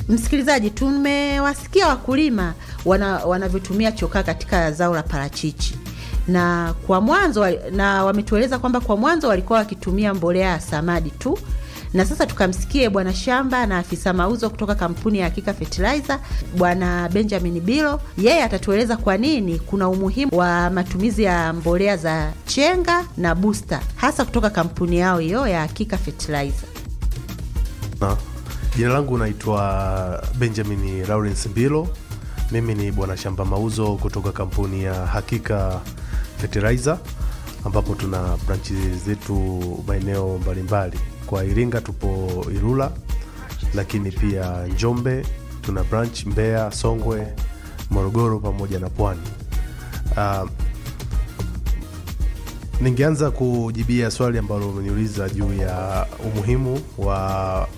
Msikilizaji, tumewasikia wakulima wana, wanavyotumia chokaa katika zao la parachichi na kwa mwanzo wali- na wametueleza kwamba kwa mwanzo walikuwa wakitumia mbolea ya samadi tu, na sasa tukamsikie bwana shamba na afisa mauzo kutoka kampuni ya Hakika Fertilizer bwana Benjamin Bilo. Yeye atatueleza kwa nini kuna umuhimu wa matumizi ya mbolea za chenga na booster hasa kutoka kampuni yao hiyo ya Hakika Fertilizer. Na, jina langu naitwa Benjamin Lawrence Mbilo. Mimi ni bwana shamba mauzo kutoka kampuni ya Hakika Fertilizer ambapo tuna branchi zetu maeneo mbalimbali. Kwa Iringa tupo Ilula, lakini pia Njombe tuna branch Mbeya, Songwe, Morogoro pamoja na Pwani. Uh, ningeanza kujibia swali ambalo umeniuliza juu ya umuhimu wa